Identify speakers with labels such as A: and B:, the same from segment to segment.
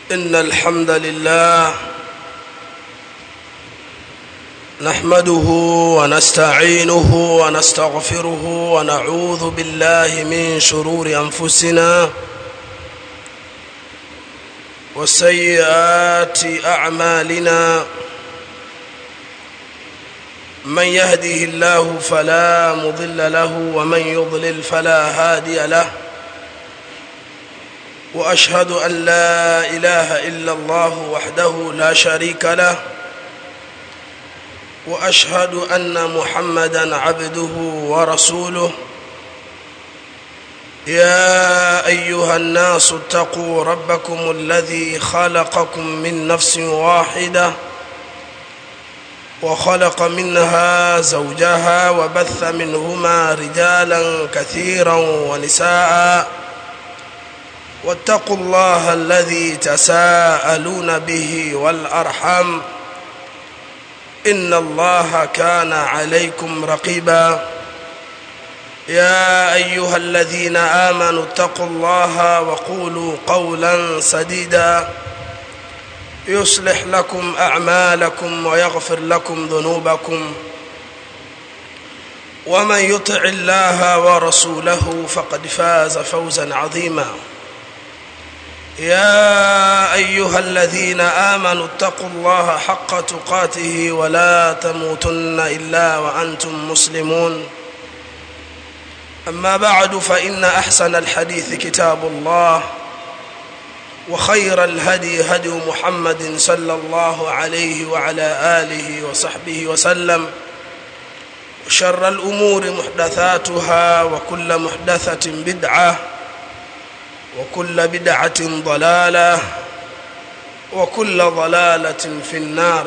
A: إن الحمد لله نحمده ونستعينه ونستغفره ونعوذ بالله من شرور أنفسنا وسيئات أعمالنا من يهده الله فلا مضل له ومن يضلل فلا هادي له واشهد ان لا اله الا الله وحده لا شريك له واشهد ان محمدا عبده ورسوله يا ايها الناس اتقوا ربكم الذي خلقكم من نفس واحده وخلق منها زوجها وبث منهما رجالا كثيرا ونساء واتقوا الله الذي تساءلون به والارحم ان الله كان عليكم رقيبا يا ايها الذين امنوا اتقوا الله وقولوا قولا سديدا يصلح لكم اعمالكم ويغفر لكم ذنوبكم ومن يطع الله ورسوله فقد فاز فوزا عظيما يا ايها الذين امنوا اتقوا الله حق تقاته ولا تموتن الا وانتم مسلمون اما بعد فان احسن الحديث كتاب الله وخير الهدي هدي محمد صلى الله عليه وعلى اله وصحبه وسلم وشر الامور محدثاتها وكل محدثه بدعه وكل بدعه ضلاله وكل ضلاله في النار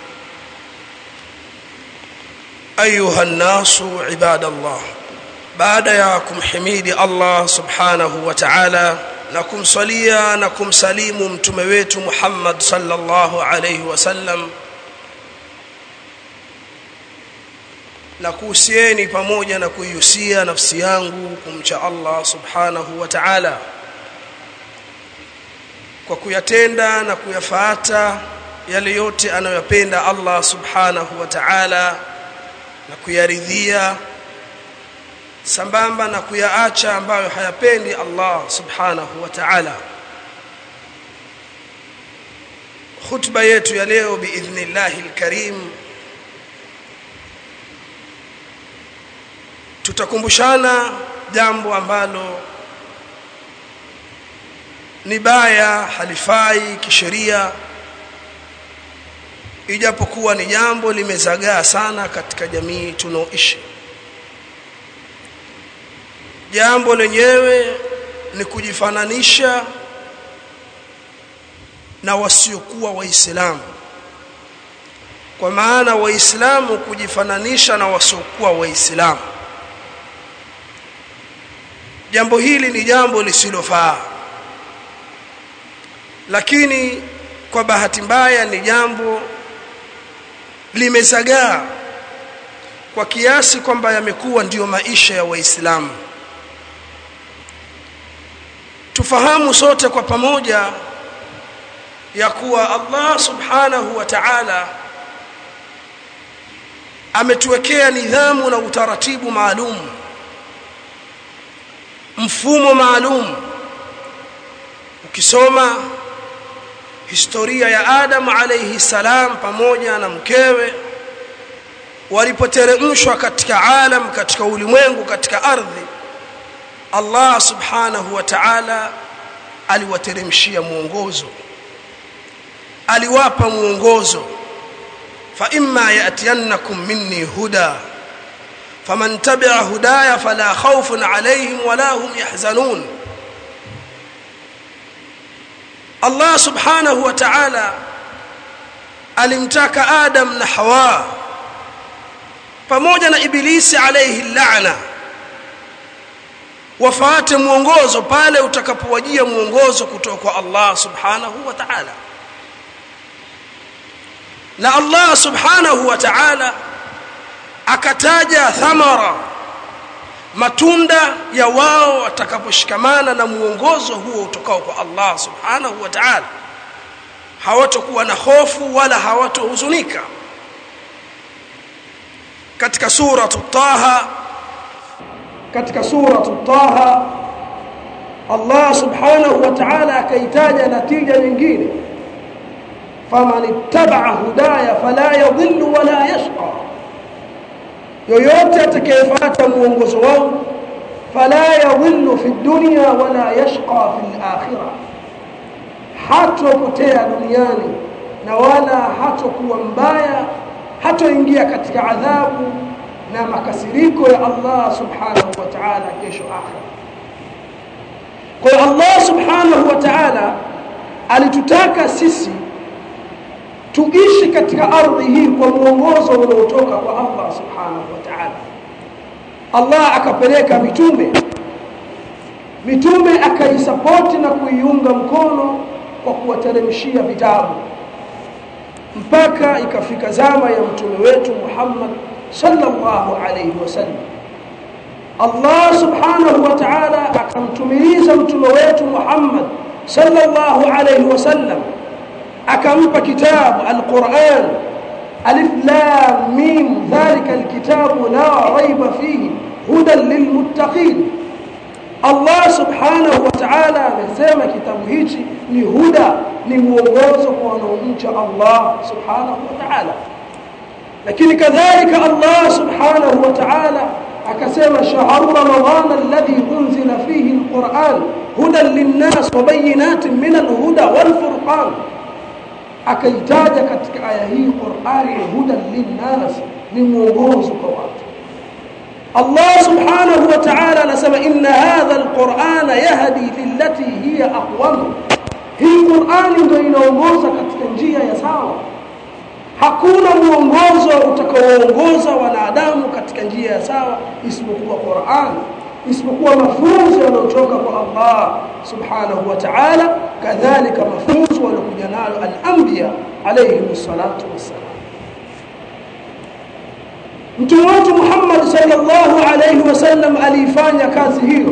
A: ايها الناس عباد الله بعد ya kumhimidi Allah subhanahu wa ta'ala na kumsalia na kumsalimu mtume wetu Muhammad sallallahu alayhi wasallam na kuhusieni pamoja na kuihusia nafsi yangu kumcha Allah subhanahu wa ta'ala kwa kuyatenda na kuyafuata yale yote anayoyapenda Allah subhanahu wa ta'ala na kuyaridhia sambamba na kuyaacha ambayo hayapendi Allah subhanahu wa ta'ala khutba yetu ya leo biidhnillahi alkarim tutakumbushana jambo ambalo ni baya halifai kisheria ijapokuwa ni jambo limezagaa sana katika jamii tunaoishi jambo lenyewe ni kujifananisha na wasiokuwa waislamu kwa maana waislamu kujifananisha na wasiokuwa waislamu jambo hili ni jambo lisilofaa lakini kwa bahati mbaya ni jambo limezagaa kwa kiasi kwamba yamekuwa ndiyo maisha ya waislamu tufahamu sote kwa pamoja ya kuwa Allah subhanahu wa ta'ala ametuwekea nidhamu na utaratibu maalum mfumo maalum ukisoma historia ya Adam alayhi salam pamoja na mkewe walipoteremshwa katika alam katika ulimwengu katika ardhi Allah subhanahu wa ta'ala aliwateremshia mwongozo aliwapa mwongozo fa imma yatiyannakum minni huda faman tabi'a hudaya fala khawfun alayhim wala hum yahzanun Allah subhanahu wa ta'ala alimtaka Adam na Hawa pamoja na Ibilisi alayhi la'na wafuate mwongozo pale utakapowajia mwongozo kutoka kwa Allah subhanahu wa ta'ala na Allah subhanahu wa ta'ala akataja thamara matunda ya wao watakaposhikamana na muongozo huo utokao kwa Allah subhanahu wa ta'ala hawatokuwa na hofu wala hawatohuzunika katika suratu taha katika suratu taha Allah subhanahu wa ta'ala akaitaja natija nyingine faman ittaba'a hudaya fala yadhillu wala yashqa yoyote atakayefuata muongozo wangu fala yadhillu fi dunya wala yashqa fi akhirah hatopotea duniani na wala hatokuwa mbaya hatoingia katika adhabu na makasiriko ya Allah subhanahu wa ta'ala kesho akhira kwa hiyo Allah subhanahu wa ta'ala alitutaka sisi tuishi katika ardhi hii kwa mwongozo unaotoka kwa Allah subhanahu wa ta'ala Allah akapeleka mitume mitume akaisapoti na kuiunga mkono kwa kuwateremshia vitabu mpaka ikafika zama ya mtume wetu Muhammad sallallahu alayhi wasallam Allah subhanahu wa ta'ala akamtumiliza mtume wetu Muhammad sallallahu alayhi wasallam akampa kitabu alquran alif lam mim dhalika alkitabu la raiba fihi hudan lilmuttaqin Allah subhanahu wa ta'ala amesema kitabu hichi ni huda ni mwongozo kwa wanaomcha Allah subhanahu wa ta'ala lakini kadhalika Allah subhanahu wa ta'ala akasema shahru ramadhana alladhi unzila fihi alquran hudan linnas wa bayinatin min alhuda walfurqan akaitaja katika aya hii Qur'ani hudan linnas ni mwongozo kwa watu Allah subhanahu wa ta'ala anasema inna hadha alqur'ana yahdi lillati hiya aqwam hii Qur'ani ndio inaongoza katika njia ya sawa hakuna mwongozo utakaoongoza wanadamu katika njia ya sawa isipokuwa Qur'an isipokuwa mafunzo yanayotoka kwa Allah subhanahu wa ta'ala kadhalika mafunzo waliokuja nayo al-anbiya alayhi salatu wassalam Mtume wetu Muhammad sallallahu alayhi wasallam alifanya kazi hiyo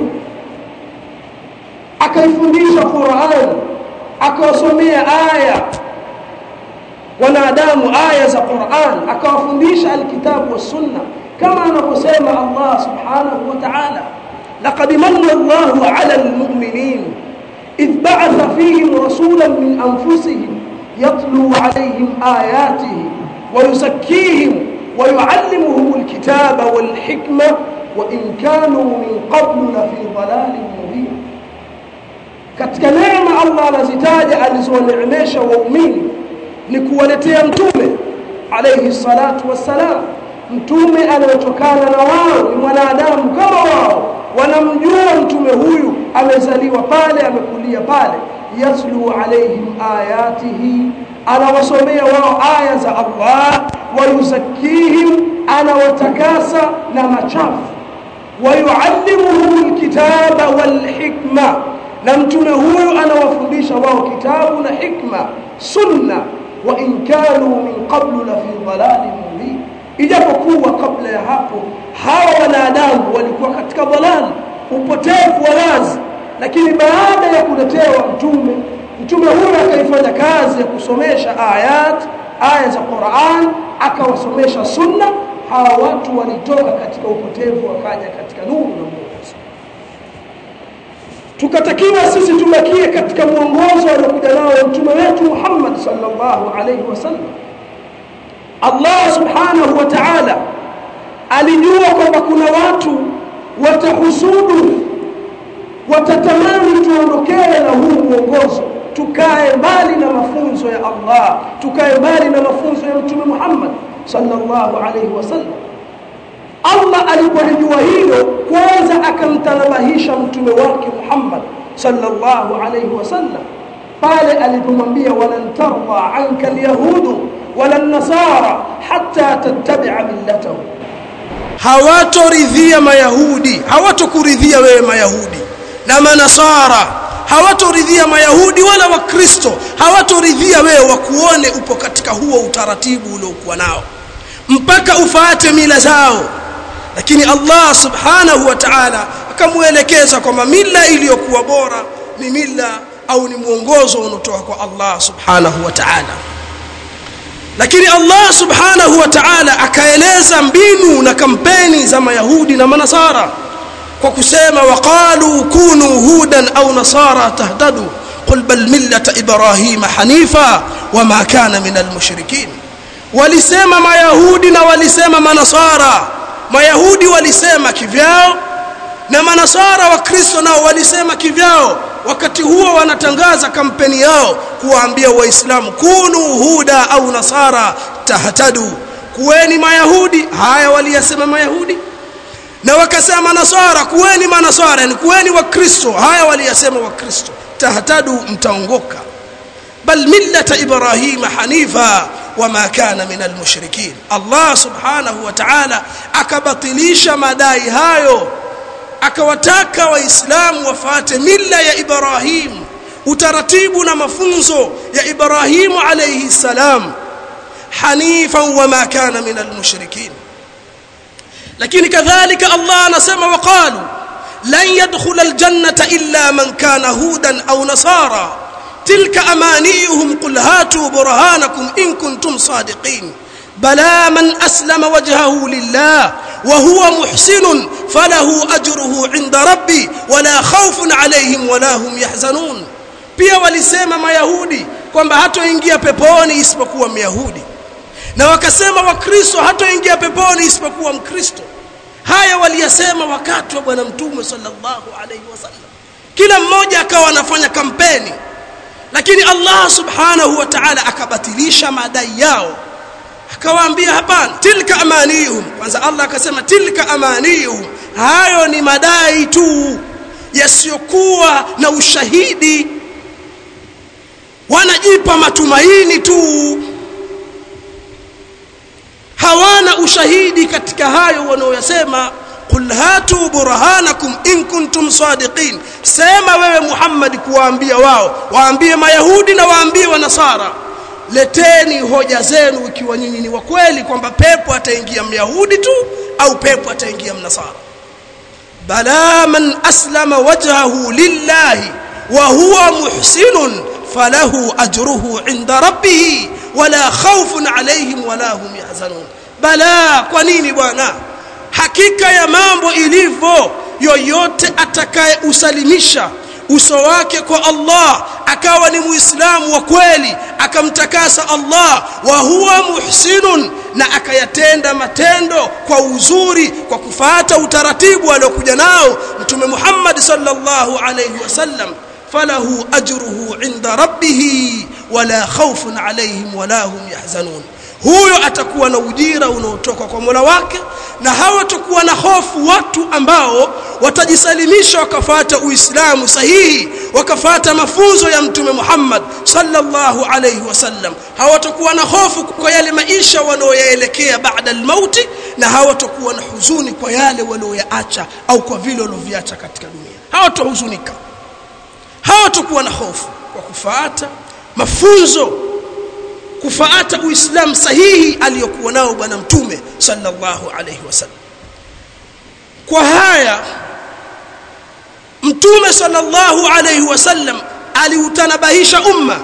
A: akaifundisha Qur'an akawasomea aya wanadamu aya za Qur'an akawafundisha alkitabu was sunna kama anavyosema Allah subhanahu wa ta'ala laqad manna Allahu 'ala al-mu'minin idh ba'atha fihim rasulan min anfusihim yatlu 'alayhim ayatihi wa yuzakkihim ويعلمهم الكتاب والحكمة وإن كانوا من قبل لفي ضلال مبين katika neema Allah anazitaja alizowaneemesha waumini ni kuwaletea mtume alayhi salatu wassalam mtume anayotokana na wao ni mwanadamu kama wao wanamjua mtume huyu amezaliwa pale amekulia pale yaslu alaihim ayatihi anawasomea wao aya za Allah wayuzakihim anawatakasa na machafu wayuallimuhum alkitaba walhikma na mtume huyu anawafundisha wao kitabu na hikma sunna wa in kanu min qablu la fi dhalalin mubin ijapokuwa kabla ya hapo hawa wanadamu walikuwa katika dhalali upotevu wa wazi lakini baada ya kuletewa mtume mtume huyu akaifanya kazi ya kusomesha ayat aya za Qur'an akawasomesha sunna hawa watu walitoka katika upotevu wakaja katika nuru na mwongozo tukatakiwa sisi tubakie katika mwongozo aliokuja nao mtume wetu Muhammad sallallahu alaihi wasallam Allah subhanahu wa ta'ala alijua kwamba kuna watu watahusudu watatamani tuondokee na huu mwongozo tukae mbali na mafunzo ya Allah tukae mbali na mafunzo ya mtume Muhammad sallallahu alaihi wasallam Allah alipolijua hilo kwanza akamtanabahisha mtume wake Muhammad sallallahu alaihi wasallam pale alipomwambia walan tarda anka alyahudu wala nasara hatta tattabi'a millatahum hawatoridhia mayahudi hawatokuridhia wewe mayahudi na manasara hawatoridhia mayahudi wala wakristo hawatoridhia wewe wakuone upo katika huo utaratibu uliokuwa nao mpaka ufaate mila zao lakini Allah subhanahu wa ta'ala akamuelekeza kwamba mila iliyokuwa bora ni mila au ni mwongozo unaotoka kwa Allah subhanahu wa ta'ala lakini Allah subhanahu wa ta'ala akaeleza mbinu na kampeni za mayahudi na manasara kwa kusema waqalu kunu hudan au nasara tahtadu qul bal millata ibrahima hanifa wama kana min almushrikin walisema mayahudi na walisema manasara mayahudi walisema kivyao na manasara wa kristo nao walisema kivyao wakati huo wanatangaza kampeni yao kuwaambia waislamu kunu huda au nasara tahtadu kuweni mayahudi haya waliyasema mayahudi na wakasema nasara kuweni manasara yani kuweni wakristo haya waliyasema wakristo tahtadu mtaongoka bal millata ibrahima hanifa wama kana min almushrikin allah subhanahu wa ta'ala akabatilisha madai hayo akawataka waislamu wafate mila ya ibrahim utaratibu na mafunzo ya ibrahimu alayhi salam hanifan wama kana min almushrikin lakini kadhalika allah anasema waqalu lan yadkhula aljannata illa man kana hudan au nasara tilka amaniyuhum qul hatu burhanakum in kuntum sadiqin بلى من أسلم وجهه لله وهو محسن فله أجره عند ربي ولا خوف عليهم ولا هم يحزنون pia walisema mayahudi kwamba hatoingia peponi isipokuwa myahudi na wakasema wakristo hatoingia peponi isipokuwa mkristo haya waliyasema wakati wa bwana mtume sallallahu alaihi wasallam kila mmoja akawa anafanya kampeni lakini allah subhanahu wa ta'ala akabatilisha madai yao akawaambia hapana tilka amaniyuhum kwanza Allah akasema tilka amaniyuhum hayo ni madai tu yasiyokuwa na ushahidi wanajipa matumaini tu hawana ushahidi katika hayo wanaoyasema qul hatu burhanakum in kuntum sadiqin sema wewe Muhammad kuwaambia wao waambie mayahudi na waambie wanasara leteni hoja zenu ikiwa nyinyi ni wa kweli kwamba pepo ataingia myahudi tu au pepo ataingia mnasara bala man aslama wajhahu lillahi wa huwa muhsinun falahu ajruhu inda rabbih wala khawfun alayhim wala hum yahzanun bala kwa nini bwana hakika ya mambo ilivyo yoyote atakaye usalimisha uso wake kwa Allah akawa ni muislamu wa kweli akamtakasa Allah wa huwa muhsinun na akayatenda matendo kwa uzuri kwa kufata utaratibu aliokuja nao mtume Muhammad sallallahu alayhi wasallam falahu ajruhu inda rabbih wala khawfun alayhim wala hum yahzanun huyo atakuwa na ujira unaotoka kwa Mola wake na hawatakuwa na hofu watu ambao watajisalimisha wakafata Uislamu sahihi wakafata mafunzo ya Mtume Muhammad sallallahu alayhi wasallam hawatakuwa na hofu kwa yale maisha wanaoyaelekea baada almauti na hawatakuwa na huzuni kwa yale walioyaacha au kwa vile walioviacha katika dunia hawatahuzunika hawatakuwa na hofu kwa kufuata mafunzo kufuata uislamu sahihi aliyokuwa nao bwana mtume sallallahu alayhi wasallam kwa haya mtume sallallahu alayhi wasallam aliutanabahisha umma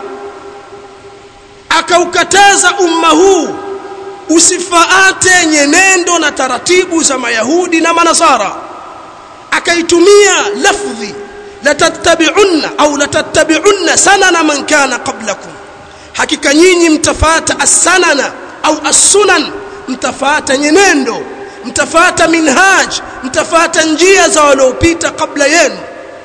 A: akaukataza umma huu usifaate nyenendo na taratibu za mayahudi na manasara akaitumia lafdhi latattabi'unna au latattabi'unna sanana man kana qablakum hakika nyinyi mtafata as-sanana au as-sunan mtafata nyenendo mtafata minhaj mtafata njia za waliopita kabla yenu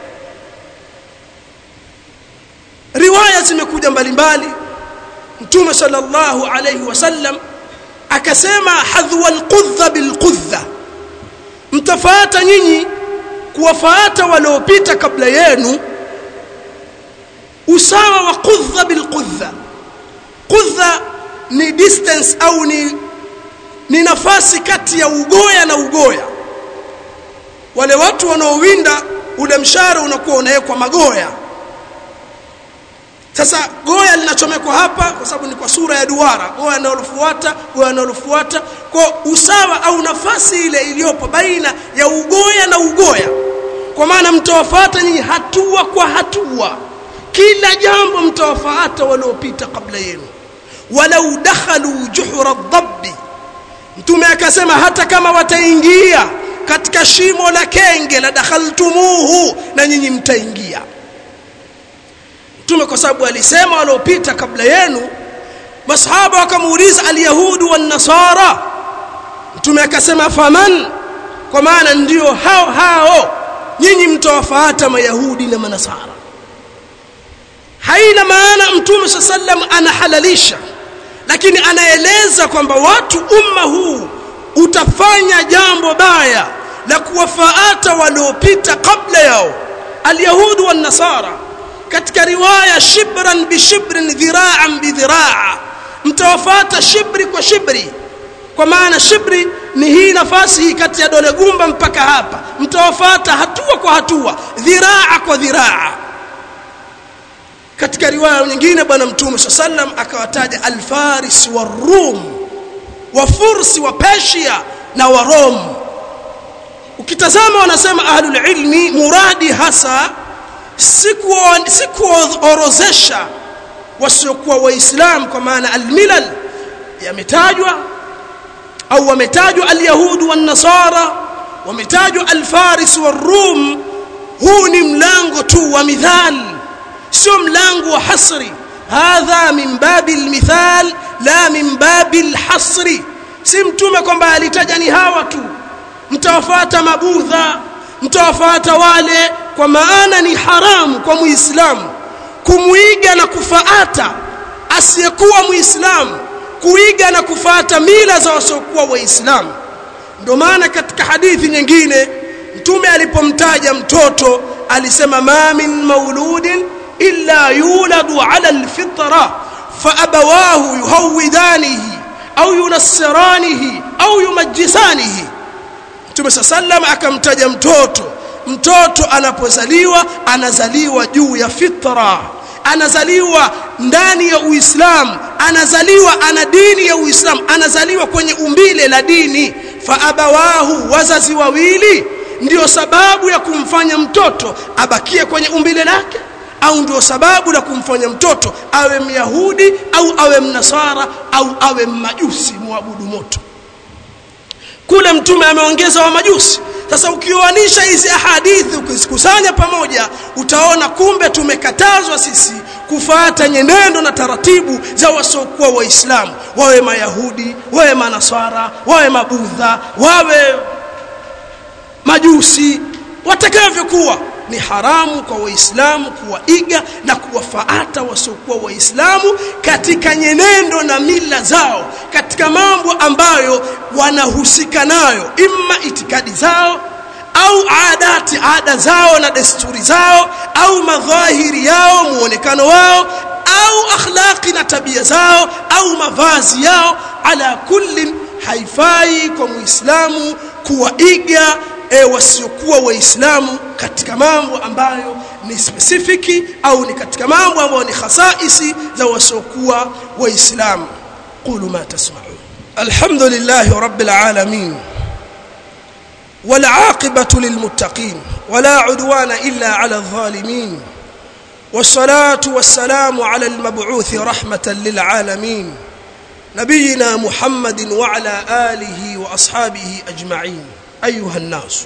A: riwaya zimekuja mbalimbali mtume sallallahu alayhi wasallam akasema hadhwa al-qudha bil-qudha mtafata nyinyi kuwafuata waliopita kabla yenu usawa wa qudha bil-qudha qudha ni distance au ni ni nafasi kati ya ugoya na ugoya wale watu wanaowinda ule mshare unakuwa unawekwa magoya sasa goya linachomekwa hapa kwa sababu ni kwa sura ya duara goya linalofuata goya linalofuata kwa usawa au nafasi ile iliyopo baina ya ugoya na ugoya kwa maana mtawafuata nyinyi hatua kwa hatua kila jambo mtawafuata waliopita kabla yenu walau dakhalu juhra dhabbi mtume akasema hata kama wataingia katika shimo la kenge la dakhaltumuhu na nyinyi mtaingia mtume kwa sababu alisema waliopita kabla yenu masahaba wakamuuliza alyahudu wannasara mtume akasema faman kwa maana ndio hao hao nyinyi mtawafuata mayahudi na manasara haina maana mtume saa sallam anahalalisha lakini anaeleza kwamba watu umma huu utafanya jambo baya la kuwafaata waliopita kabla yao alyahudu wannasara katika riwaya shibran bishibrin dhiraan bidhiraa mtawafata shibri kwa shibri kwa maana shibri ni hii nafasi hii kati ya dole gumba mpaka hapa mtawafata hatua kwa hatua dhiraa kwa dhiraa katika riwaya nyingine bwana mtume saa sallam akawataja alfaris warum wafursi wa persia na warom ukitazama wanasema ahlulilmi muradi hasa sikuorozesha wasiokuwa waislamu kwa maana almilal yametajwa au wametajwa alyahudu wannasara wametajwa alfaris warum huu ni mlango tu wa mithal sio mlango wa hasri hadha min babi almithal la min babi alhasri si mtume kwamba alitaja ni hawa tu mtawafuata mabudha mtawafuata wale kwa maana ni haramu kwa muislamu kumuiga na kufaata asiyekuwa muislamu kuiga na kufuata mila za wasiokuwa waislamu ndio maana katika hadithi nyingine mtume alipomtaja mtoto alisema ma min mauludin illa yuladu ala alfitra faabawahu yuhawidanihi au yunassiranihi au yumajjisanihi mtume saa sallam akamtaja mtoto mtoto anapozaliwa anazaliwa juu ya fitra anazaliwa ndani ya uislamu anazaliwa ana dini ya uislamu anazaliwa kwenye umbile la dini faabawahu wazazi wawili ndiyo sababu ya kumfanya mtoto abakie kwenye umbile lake au ndio sababu la kumfanya mtoto awe myahudi au awe mnasara au awe mmajusi muabudu moto kule mtume ameongeza wa majusi sasa ukioanisha hizi ahadithi ukizikusanya pamoja utaona kumbe tumekatazwa sisi kufuata nyenendo na taratibu za wasiokuwa waislamu wawe mayahudi wawe manaswara wawe mabudha wawe majusi watakavyokuwa ni haramu kwa waislamu kuwaiga na kuwafaata wasiokuwa waislamu katika nyenendo na mila zao katika mambo ambayo wanahusika nayo imma itikadi zao au adati ada zao na desturi zao au madhahiri yao muonekano wao au akhlaqi na tabia zao au mavazi yao ala kullin haifai kwa muislamu kuwaiga e, wasiokuwa waislamu katika mambo ambayo ni spesifiki au ni katika mambo ambayo ni khasaisi za wasiokuwa waislamu qulu ma tasma'un alhamdulillahi rabbil alamin والعاقبة للمتقين ولا عدوان إلا على الظالمين والصلاة والسلام على المبعوث رحمة للعالمين نبينا محمد وعلى آله وأصحابه أجمعين أيها الناس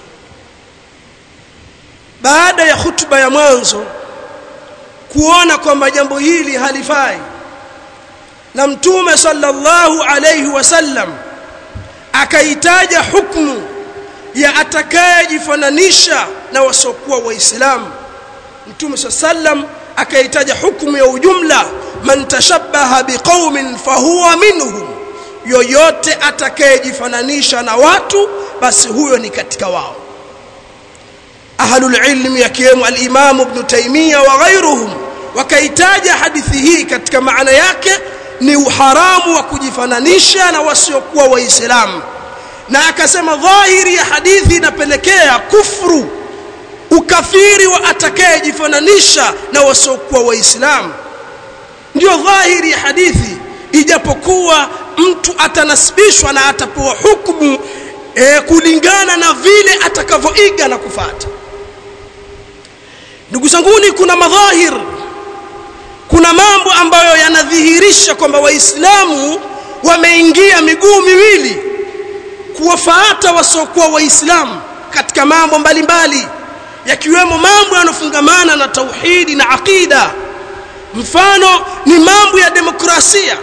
A: baada ya hutuba ya mwanzo kuona kwamba jambo hili halifai na mtume sallallahu alayhi wasallam akaitaja hukumu ya atakayejifananisha na wasiokuwa waislamu mtume sallam akaitaja hukumu ya ujumla man tashabbaha biqaumin fahuwa minhum yoyote atakayejifananisha na watu basi huyo ni katika wao ahlul ilmi yakiwemo al-Imam Ibn Taymiyyah wa ghairuhum wakaitaja hadithi hii katika maana yake ni uharamu wa kujifananisha na wasiokuwa waislamu na akasema dhahiri ya hadithi inapelekea kufru ukafiri wa atakayejifananisha na wasiokuwa waislamu ndio dhahiri ya hadithi ijapokuwa mtu atanasibishwa na atapewa hukumu e, kulingana na vile atakavyoiga na kufata ndugu zanguni kuna madhahir kuna mambo ambayo yanadhihirisha kwamba waislamu wameingia miguu miwili kuwafuata wasiokuwa waislamu katika mambo mbalimbali yakiwemo mambo yanofungamana na tauhidi na aqida mfano ni mambo ya demokrasia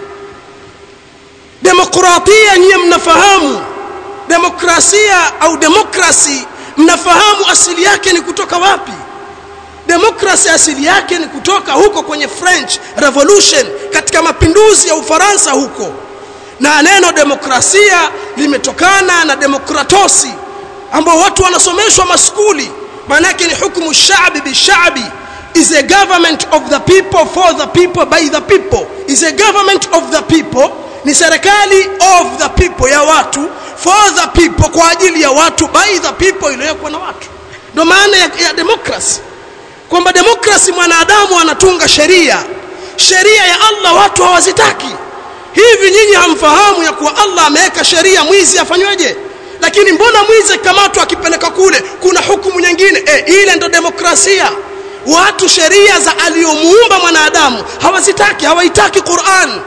A: demokratia nyiye mnafahamu demokrasia au demokrasi mnafahamu asili yake ni kutoka wapi demokrasi asili yake ni kutoka huko kwenye french revolution katika mapinduzi ya ufaransa huko na neno demokrasia limetokana na demokratosi ambao watu wanasomeshwa maskuli maana yake ni hukumu shabi bishabi is a government of the people for the people by the people is a government of the people ni serikali of the people ya watu for the people kwa ajili ya watu by the people iliyowekwa na watu ndio maana ya, ya demokrasi kwamba demokrasi mwanadamu anatunga sheria sheria ya allah watu hawazitaki hivi nyinyi hamfahamu ya kuwa allah ameweka sheria mwizi afanyweje lakini mbona mwizi akikamatwa akipeleka kule kuna hukumu nyingine e, ile ndo demokrasia watu sheria za aliyomuumba mwanadamu hawazitaki hawaitaki quran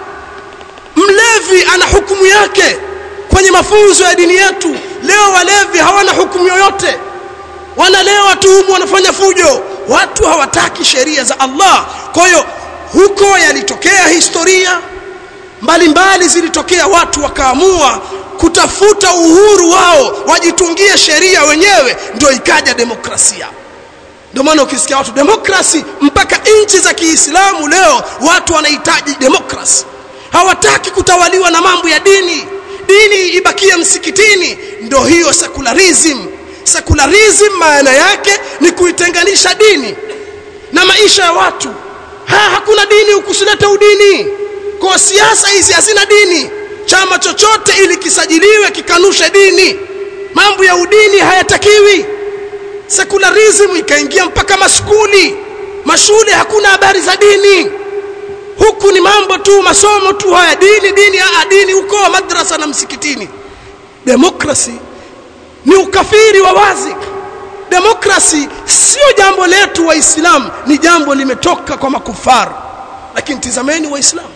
A: mlevi ana hukumu yake kwenye mafunzo ya dini yetu leo walevi hawana hukumu yoyote wanalewa tu humu wanafanya fujo watu hawataki sheria za allah kwa hiyo huko yalitokea historia mbalimbali zilitokea watu wakaamua kutafuta uhuru wao wajitungie sheria wenyewe ndio ikaja demokrasia ndio maana ukisikia watu demokrasi mpaka nchi za kiislamu leo watu wanahitaji demokrasi hawataki kutawaliwa na mambo ya dini dini ibakie msikitini ndio hiyo secularism secularism maana yake ni kuitenganisha dini na maisha ya watu ha, hakuna dini ukusilete udini kwa siasa hizi hazina dini chama chochote ili kisajiliwe kikanushe dini mambo ya udini hayatakiwi secularism ikaingia mpaka maskuli mashule hakuna habari za dini huku ni mambo tu masomo tu haya dini dini aa dini huko madrasa na msikitini demokrasi ni ukafiri wa wazi demokrasi sio jambo letu waislamu ni jambo limetoka kwa makufaru lakini tizameni waislamu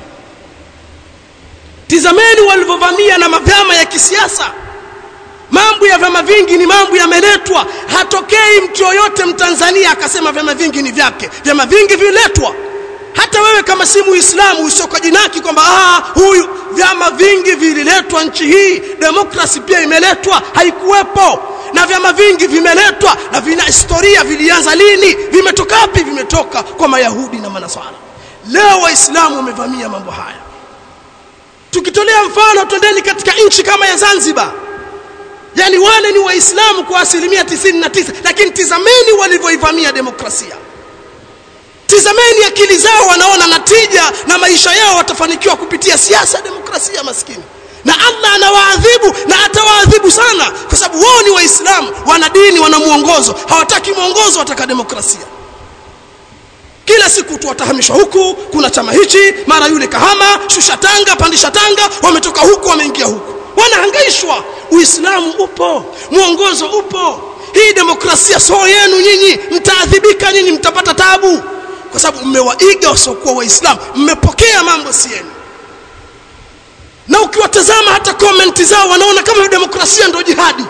A: tizameni walivyovamia na mavyama ya kisiasa mambo ya vyama vingi ni mambo yameletwa hatokei mtu yoyote mtanzania akasema vyama vingi ni vyake vyama vingi viletwa hata wewe kama si muislamu usiokajinaki kwamba huyu vyama vingi vililetwa nchi hii demokrasi pia imeletwa haikuwepo na vyama vingi vimeletwa na vina historia vilianza lini vimetoka wapi vimetoka kwa mayahudi na manaswara leo waislamu wamevamia mambo haya tukitolea mfano twendeni katika nchi kama ya zanzibar yani wale ni waislamu kwa asilimia 99 lakini tizameni walivyoivamia demokrasia tizameni akili zao wanaona natija na maisha yao watafanikiwa kupitia siasa ya demokrasia maskini na allah anawaadhibu na atawaadhibu sana kwa sababu wao ni waislamu wana dini wana mwongozo hawataki mwongozo wataka demokrasia kila siku tu watahamishwa huku kuna chama hichi mara yule kahama shusha tanga pandisha tanga wametoka huku wameingia huku wanahangaishwa uislamu upo mwongozo upo hii demokrasia soo yenu nyinyi mtaadhibika nyinyi mtapata tabu kwa sababu mmewaiga wasiokuwa waislamu mmepokea mambo si yenu na ukiwatazama hata komenti zao wanaona kama demokrasia ndio jihadi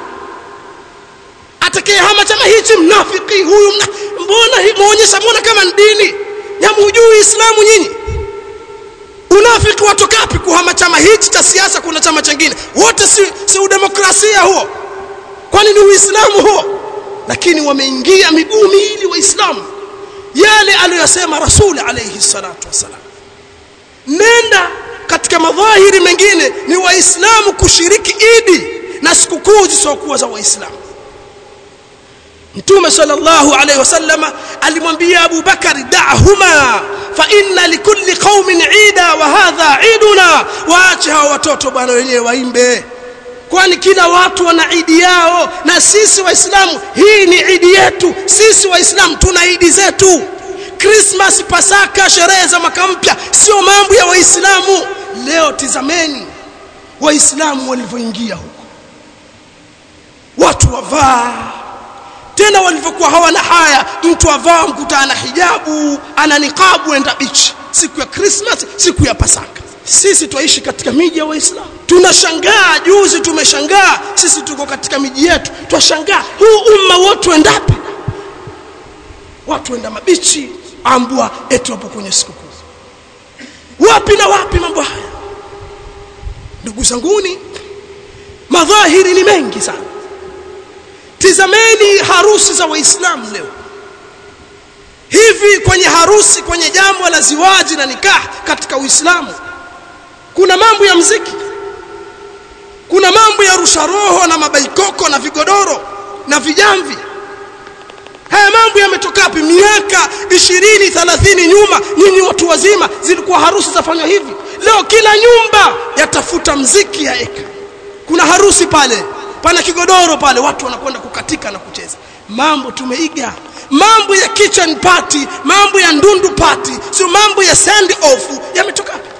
A: atakayehama chama hichi mnafiki huyu mna, mbona muonyesha mbona kama ni dini nyamujui islamu nyinyi unafiki watokapi kuhama chama hichi cha siasa kuna chama chingine wote si, si udemokrasia huo kwani ni uislamu huo lakini wameingia miguu miili waislamu yale aliyosema rasuli alayhi salatu wassalam nenda katika madhahiri mengine ni waislamu kushiriki idi na sikukuu zisizokuwa za waislamu mtume sallallahu alayhi wasallama alimwambia Abu Bakari da'huma fa inna likulli qaumin ida wa hadha iduna waache hao watoto bwana wenyewe waimbe kwani kila watu wana idi yao na sisi waislamu hii ni idi yetu sisi waislamu tuna idi zetu Christmas pasaka sherehe za mwaka mpya sio mambo ya waislamu leo tizameni waislamu walivyoingia huko watu wavaa tena walivyokuwa hawana haya mtu avaa mkuta ana hijabu ana niqabu enda bichi siku ya Christmas siku ya Pasaka sisi twaishi katika miji ya Waislamu tunashangaa juzi tumeshangaa sisi tuko katika miji yetu twashangaa huu umma wote wendapi watu wenda mabichi ambwa eti wapo kwenye sikukuu wapi na wapi mambo haya ndugu zanguni madhahiri ni mengi sana tizameni harusi za waislamu leo hivi kwenye harusi kwenye jambo la ziwaji na nikah katika uislamu kuna mambo ya mziki kuna mambo ya rusha roho na mabaikoko na vigodoro na vijamvi haya mambo yametoka wapi miaka 20 30 nyuma nyinyi watu wazima zilikuwa harusi zafanywa hivi leo kila nyumba yatafuta mziki ya eka kuna harusi pale pana kigodoro pale watu wanakwenda kukatika na kucheza mambo tumeiga mambo ya kitchen party mambo ya ndundu party sio mambo ya send off yametoka wapi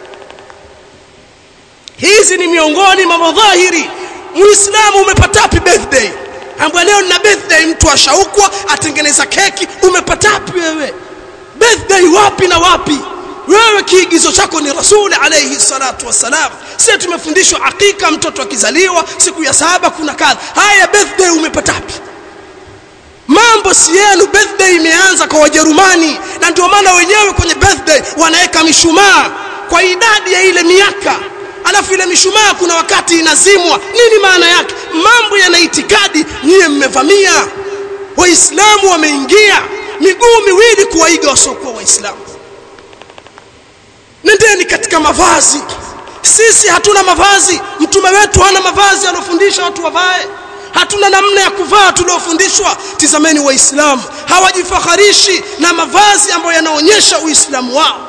A: hizi ni miongoni mwa madhahiri muislamu umepatapi birthday ambaye leo nina birthday mtu ashaukwa atengeneza keki umepatapi wewe birthday wapi na wapi wewe kiigizo chako ni rasuli alayhi salatu wassalam sisi tumefundishwa akika mtoto akizaliwa siku ya saba kuna kadha haya birthday umepatapi mambo si yenu birthday imeanza kwa wajerumani na ndio maana wenyewe kwenye birthday wanaweka mishumaa kwa idadi ya ile miaka alafu ile mishumaa kuna wakati inazimwa nini maana yake mambo yana itikadi nyie mmevamia waislamu wameingia miguu miwili kuwaiga wasiokuwa waislamu nendeni katika mavazi sisi hatuna mavazi mtume wetu hana mavazi alofundisha watu wavae hatuna namna ya kuvaa tuliofundishwa tizameni waislamu hawajifaharishi na mavazi ambayo yanaonyesha uislamu wao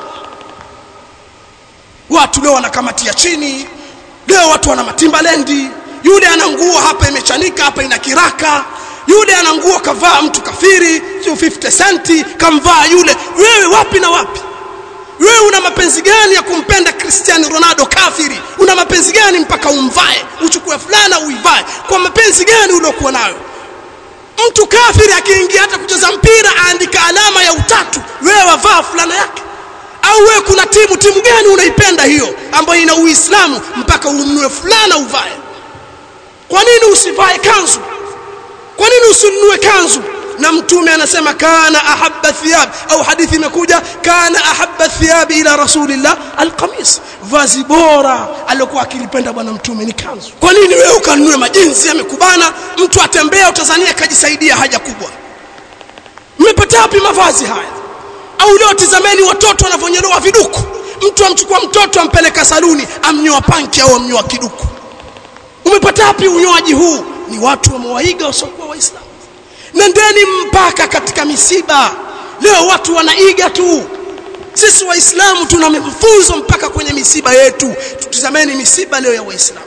A: watu leo wanakamatia chini leo watu wana matimba-lendi yule ana nguo hapa imechanika hapa ina kiraka yule ana nguo kavaa mtu kafiri sio 50 centi kamvaa yule wewe wapi na wapi wewe una mapenzi gani ya kumpenda Cristiano Ronaldo kafiri una mapenzi gani mpaka umvae uchukue fulana uivae kwa mapenzi gani uliokuwa nayo mtu kafiri akiingia hata kucheza mpira aandika alama ya utatu wewe wavaa fulana yake au wewe kuna timu timu gani unaipenda hiyo ambayo ina uislamu mpaka ununue fulana uvae kwa nini usivae kanzu kwa nini usinunue kanzu na mtume anasema kana ahabba thiyab au hadithi imekuja kana ahabba thiyab ila rasulillah alqamis vazi bora aliyokuwa akilipenda bwana mtume ni kanzu kwa nini wewe ukanunue majinsi yamekubana mtu atembea utazania kajisaidia haja kubwa mmepata wapi mavazi haya au leo tizameni watoto wanavyonyolewa viduku mtu amchukua mtoto ampeleka saluni amnyoa panki au amnyoa kiduku umepata wapi unyoaji huu ni watu wamewaiga wasiokuwa waislamu nendeni mpaka katika misiba leo watu wanaiga tu sisi waislamu tuna mafunzo mpaka kwenye misiba yetu tutizameni misiba leo ya waislamu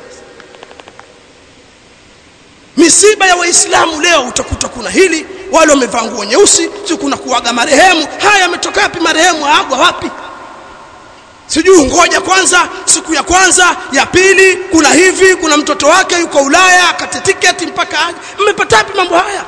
A: misiba ya waislamu leo utakuta kuna hili wale wamevaa nguo nyeusi si kuna kuaga marehemu haya yametoka wapi marehemu aagwa wapi sijui ngoja kwanza siku ya kwanza ya pili kuna hivi kuna mtoto wake yuko Ulaya akate tiketi mpaka aje mmepata wapi mambo haya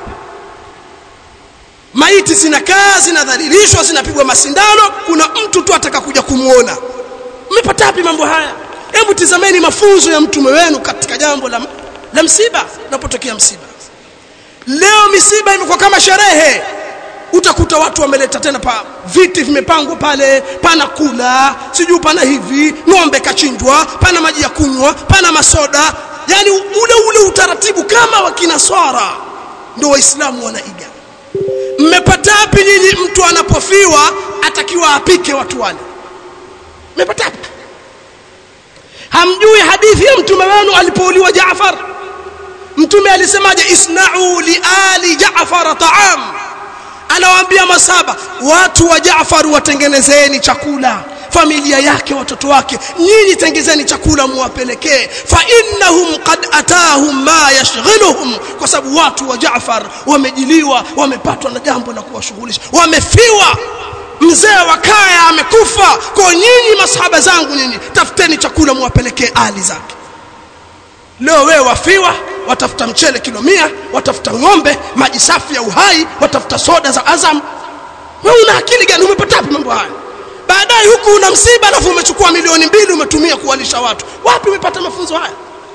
A: maiti zinakaa zinadhalilishwa zinapigwa masindano kuna mtu tu ataka kuja kumuona mmepata wapi mambo haya hebu tizameni mafunzo ya mtume wenu katika jambo la, la msiba unapotokea msiba leo misiba imekuwa kama sherehe utakuta watu wameleta tena pa viti vimepangwa pale pana kula sijui pana hivi ng'ombe kachinjwa pana maji ya kunywa pana masoda yani ule ule utaratibu kama wa kinaswara ndio waislamu wanaiga mmepata wapi nyinyi mtu anapofiwa atakiwa apike watu wale mmepata wapi hamjui hadithi ya mtume wenu alipouliwa Jaafar mtume alisemaje isna'u li ali Jaafar ta'am anawaambia masaba watu wa Jaafar watengenezeni chakula familia yake watoto wake nyinyi tengezeni chakula muwapelekee fa innahum qad atahum ma yashghiluhum kwa sababu watu wa Jaafar wamejiliwa wamepatwa na jambo la kuwashughulisha wamefiwa mzee wa kaya amekufa kwa nyinyi masahaba zangu nyinyi tafuteni chakula muwapelekee ali zake leo wewe wafiwa watafuta mchele kilo mia watafuta ng'ombe maji safi ya uhai watafuta soda za azam wewe una akili gani umepata wapi mambo haya baadaye huku una msiba alafu umechukua milioni mbili umetumia kuwalisha watu wapi umepata mafunzo haya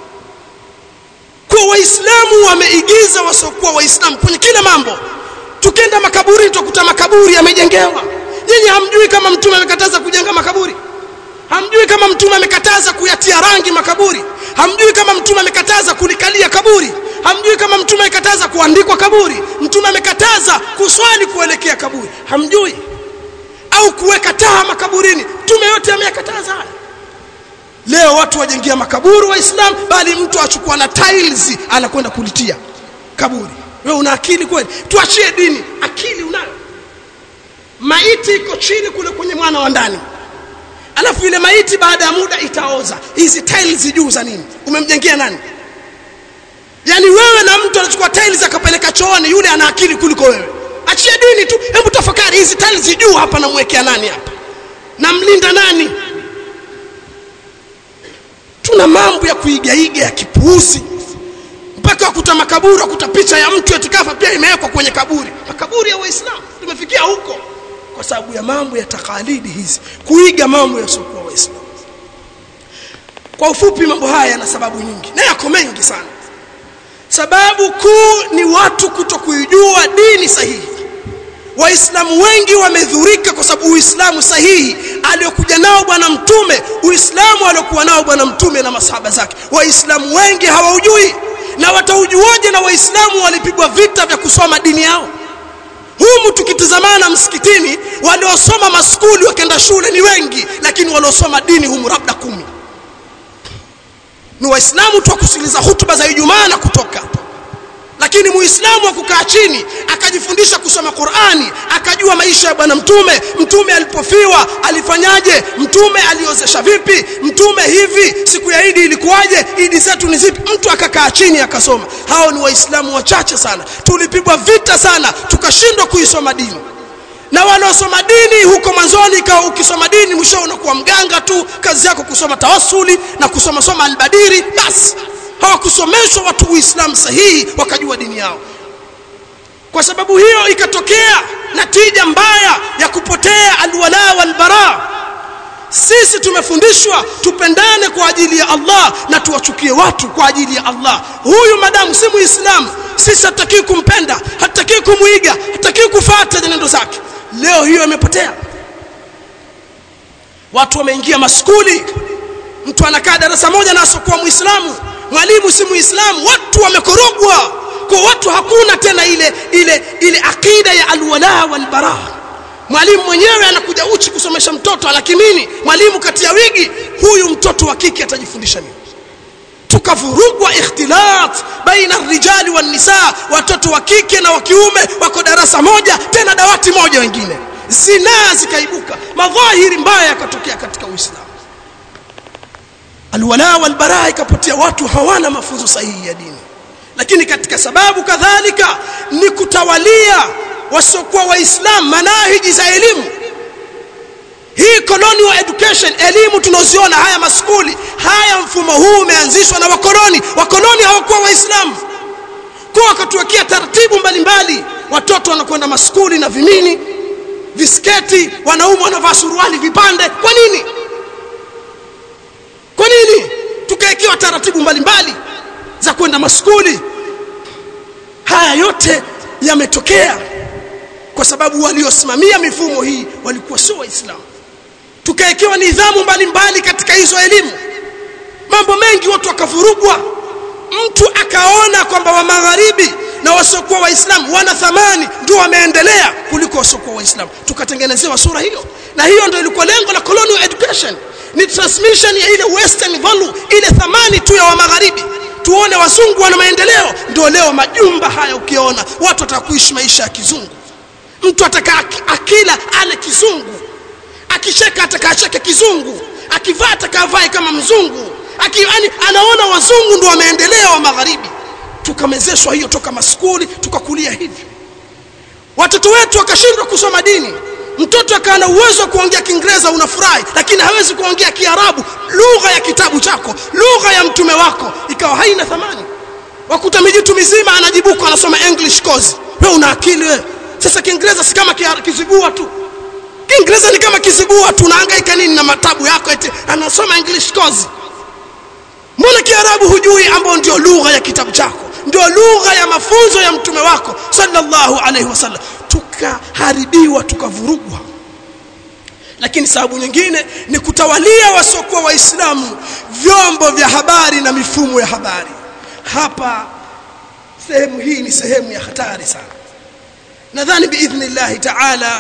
A: kwa waislamu wameigiza wasiokuwa waislamu kwenye kila mambo tukenda makaburi tutakuta makaburi yamejengewa nyinyi hamjui kama mtume amekataza kujenga makaburi hamjui kama mtume amekataza kuyatia rangi makaburi hamjui kama mtume amekataza kulikalia kaburi hamjui kama mtume amekataza kuandikwa kaburi mtume amekataza kuswali kuelekea kaburi hamjui au kuweka taa makaburini mtume yote ameyakataza haya leo watu wajengia makaburi waislamu bali mtu achukua na tiles anakwenda kulitia kaburi wewe una akili kweli tuachie dini akili unayo maiti iko chini kule kwenye mwana wa ndani alafu ile maiti baada ya muda itaoza hizi tiles juu za nini umemjengea nani yani wewe na mtu anachukua tiles akapeleka chooni yule ana akili kuliko wewe achia dini tu hebu tafakari hizi tiles juu hapa namwekea nani hapa namlinda nani tuna mambo ya kuigaiga ya kipuuzi mpaka wakuta makaburi wakuta picha ya mtu etikafa pia imewekwa kwenye kaburi makaburi ya waislamu tumefikia huko kwa sababu ya mambo ya takalidi hizi kuiga mambo yasiokuwa waislamu kwa ufupi mambo haya yana sababu nyingi na yako mengi sana sababu kuu ni watu kuto kuijua dini sahihi waislamu wengi wamedhurika kwa sababu uislamu sahihi aliyokuja nao bwana mtume uislamu aliokuwa nao bwana mtume na masahaba zake waislamu wengi hawaujui na wataujuaje na waislamu walipigwa vita vya kusoma dini yao humu tukitizamana msikitini waliosoma maskuli wakenda shule ni wengi lakini waliosoma dini humu labda kumi ni waislamu tu wakusikiliza hutuba za ijumaa na kutoka lakini muislamu akukaa chini akajifundisha kusoma qurani akajua maisha ya bwana mtume mtume alipofiwa alifanyaje mtume aliozesha vipi mtume hivi siku ya idi ilikuwaje idi zetu ni zipi mtu akakaa chini akasoma hao ni waislamu wachache sana tulipigwa vita sana tukashindwa kuisoma dini na wanaosoma dini huko mwanzoni ikawa ukisoma dini mwisho unakuwa mganga tu kazi yako kusoma tawasuli na kusoma soma albadiri basi hawakusomeshwa watu uislamu sahihi wakajua dini yao kwa sababu hiyo ikatokea natija mbaya ya kupotea alwala walbara sisi tumefundishwa tupendane kwa ajili ya Allah na tuwachukie watu kwa ajili ya Allah huyu madamu si muislamu sisi hatutaki kumpenda hatutaki kumuiga hatutaki kufuata nendo zake leo hiyo imepotea watu wameingia maskuli mtu anakaa darasa moja na asokuwa muislamu mwalimu si muislamu watu wamekorogwa kwa watu hakuna tena ile ile ile akida ya alwala walbara mwalimu mwenyewe anakuja uchi kusomesha mtoto alakimini mwalimu kati ya wigi huyu mtoto wa kike atajifundisha nini tukavurugwa ikhtilat baina rijali wan nisa watoto wa kike na wa kiume wako darasa moja tena dawati moja wengine zinaa zikaibuka madhahiri mbaya yakatokea katika uislamu alwala walbara ikapotea watu hawana mafunzo sahihi ya dini lakini katika sababu kadhalika ni kutawalia wasiokuwa waislamu manahiji za elimu hii colonial education elimu tunaoziona haya maskuli haya mfumo huu umeanzishwa na wakoloni wakoloni hawakuwa waislamu kwa wakatuwekea taratibu mbalimbali watoto wanakwenda maskuli na vimini visketi wanaume wanavaa suruali vipande kwa nini kwa nini tukawekewa taratibu mbalimbali za kwenda maskuli haya yote yametokea kwa sababu waliosimamia mifumo hii walikuwa sio waislamu tukawekewa nidhamu mbalimbali katika hizo elimu mambo mengi watu wakavurugwa mtu akaona kwamba wa magharibi na wasiokuwa waislamu wana thamani ndio wameendelea kuliko wasiokuwa waislamu tukatengenezewa sura hiyo na hiyo ndio ilikuwa lengo la colonial education ni transmission ya ile western value ile thamani tu ya wa magharibi tuone wazungu wana maendeleo ndio leo majumba haya ukiona watu watakuishi maisha ya kizungu mtu ataka akila ale kizungu akisheka atakacheke kizungu akivaa atakavae kama mzungu Aki, yani, anaona wazungu ndio wameendelea wa magharibi tukamezeshwa hiyo toka maskuli tukakulia hivi watoto wetu wakashindwa kusoma dini mtoto akawa na uwezo wa kuongea kiingereza unafurahi lakini hawezi kuongea kiarabu lugha ya kitabu chako lugha ya mtume wako ikawa haina thamani wakuta mijitu mizima anajibuka anasoma english course wewe una akili wewe sasa kiingereza si kama kizigua tu kiingereza ni kama kizigua tu unahangaika nini na matabu yako eti anasoma english course mbona kiarabu hujui ambao ndio lugha ya kitabu chako ndio lugha ya mafunzo ya mtume wako sallallahu alaihi wasallam tukaharibiwa tukavurugwa lakini sababu nyingine ni kutawalia wasiokuwa waislamu vyombo vya habari na mifumo ya habari hapa sehemu hii ni sehemu ya hatari sana nadhani biidhnillahi taala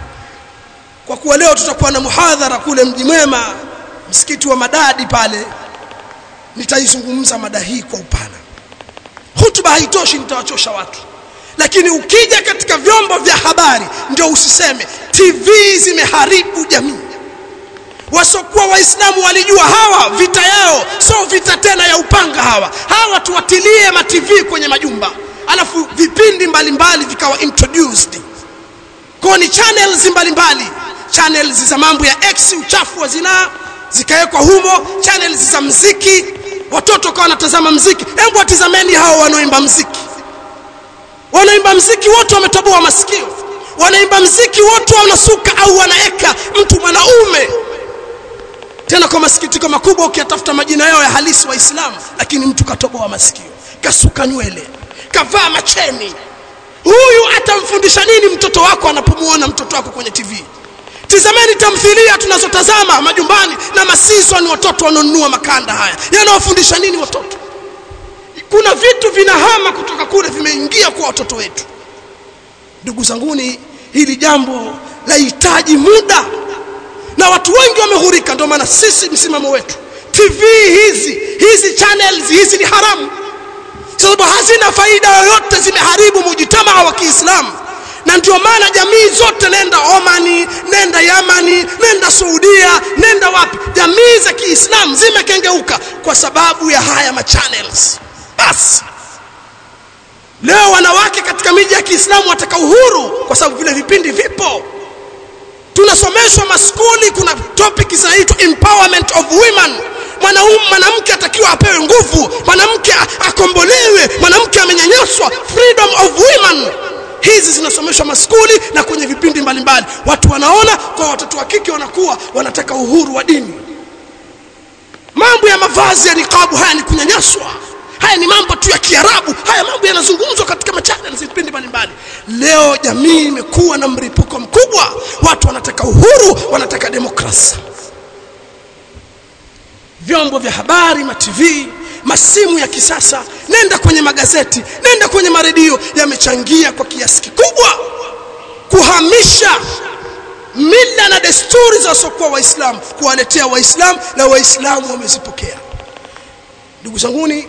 A: kwa kuwa leo tutakuwa na muhadhara kule mji mwema msikiti wa madadi pale nitaizungumza mada hii kwa upana hutuba haitoshi nitawachosha watu lakini ukija katika vyombo vya habari ndio usiseme tv zimeharibu jamii wasokuwa waislamu walijua hawa vita yao sio vita tena ya upanga hawa hawa tuwatilie ma tv kwenye majumba alafu vipindi mbalimbali vikawa introduced kwa ni channels mbalimbali channels za mambo ya x uchafu wa zinaa zikawekwa humo channels za mziki watoto kawa wanatazama mziki hebu watizameni hao wanaoimba mziki wanaimba mziki wote wametoboa masikio wanaimba mziki wote wanasuka au wanaeka mtu mwanaume tena kwa masikitiko makubwa ukiyatafuta majina yao ya halisi waislamu lakini mtu katoboa masikio kasuka nywele kavaa macheni huyu atamfundisha nini mtoto wako anapomuona mtoto wako kwenye tv tizameni tamthilia tunazotazama majumbani na masizoni watoto wanaonunua makanda haya yanawafundisha nini watoto kuna vitu vinahama kutoka kule vimeingia kwa watoto wetu ndugu zanguni hili jambo lahitaji muda na watu wengi wameghurika ndio maana sisi msimamo wetu tv hizi hizi channels hizi ni haramu sababu hazina faida yoyote zimeharibu mujitamaa wa kiislamu na ndio maana jamii zote nenda omani nenda yamani nenda saudia nenda wapi jamii za kiislamu zimekengeuka kwa sababu ya haya machannels basi leo wanawake katika miji ya kiislamu wataka uhuru kwa sababu vile vipindi vipo tunasomeshwa maskuli kuna topic zinaitwa empowerment of women mwanaume mwanamke atakiwa apewe nguvu mwanamke akombolewe mwanamke amenyanyaswa freedom of women hizi zinasomeshwa maskuli na kwenye vipindi mbalimbali watu wanaona kwa watoto wa kike wanakuwa wanataka uhuru wa dini mambo ya mavazi ya niqabu haya ni kunyanyaswa haya ni mambo tu ya kiarabu haya mambo yanazungumzwa katika machannels vipindi mbalimbali leo jamii imekuwa na mripuko mkubwa watu wanataka uhuru wanataka demokrasia vyombo vya habari ma TV masimu ya kisasa nenda kwenye magazeti nenda kwenye maredio yamechangia kwa kiasi kikubwa kuhamisha mila na desturi za wasiokuwa waislamu kuwaletea waislamu na waislamu wamezipokea ndugu zanguni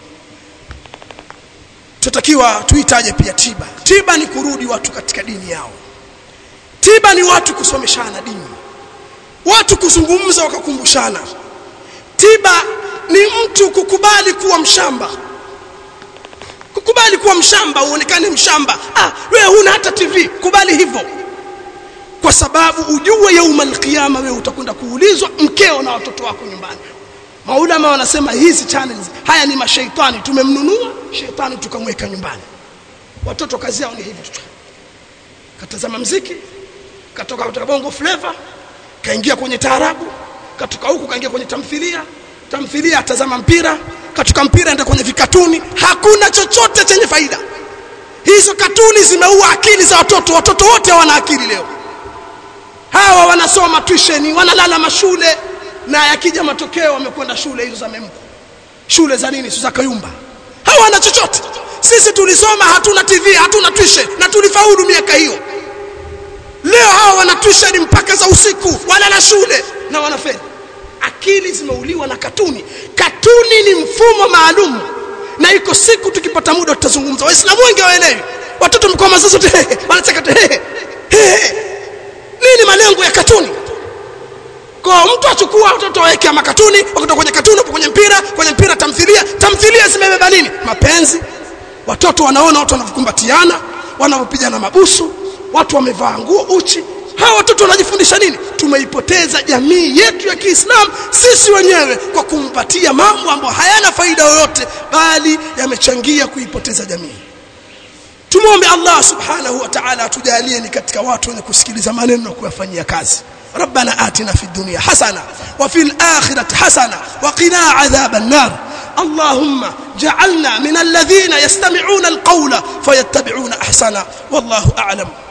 A: tutakiwa tuitaje pia tiba tiba ni kurudi watu katika dini yao tiba ni watu kusomeshana dini watu kuzungumza wakakumbushana tiba ni mtu kukubali kuwa mshamba kukubali kuwa mshamba uonekane mshamba ah wewe huna hata tv kubali hivyo kwa sababu ujue yaumal qiyama wewe utakwenda kuulizwa mkeo na watoto wako nyumbani maulama wanasema hizi channels haya ni mashaitani tumemnunua shetani tukamweka nyumbani watoto kazi yao ni hivi tu katazama mziki katoka kutoka bongo flavor kaingia kwenye taarabu katoka huku kaingia kwenye tamthilia tamthilia atazama mpira katoka mpira enda kwenye vikatuni hakuna chochote chenye faida hizo katuni zimeua akili za watoto watoto wote hawana akili leo hawa wanasoma tuition wanalala mashule na yakija matokeo wamekwenda shule hizo za memko shule za nini za kayumba hawana chochote sisi tulisoma hatuna tv hatuna tuition na tulifaulu miaka hiyo leo hawa wana tuition mpaka za usiku walala shule na wanafeli akili zimeuliwa na katuni katuni ni mfumo maalum na iko siku tukipata muda tutazungumza waislamu wengi hawaelewi watoto mkoa mazazo wanacheka nini malengo ya katuni kwa mtu achukua watoto waweke makatuni wakitoka kwenye katuni kwenye mpira kwenye mpira tamthilia tamthilia zimebeba nini mapenzi watoto wanaona watu wanavyokumbatiana wanavyopigana mabusu watu wamevaa nguo uchi
B: hawa watoto wanajifundisha nini tumeipoteza jamii yetu ya Kiislamu sisi wenyewe kwa kumpatia mambo ambayo hayana faida yoyote bali yamechangia kuipoteza jamii tumwombe Allah subhanahu wa ta'ala atujalie ni katika watu wenye kusikiliza maneno na kuyafanyia kazi ربنا آتنا في الدنيا حسنة وفي الآخرة حسنة وقنا عذاب النار اللهم جعلنا من الذين يستمعون القول فيتبعون أحسنه والله أعلم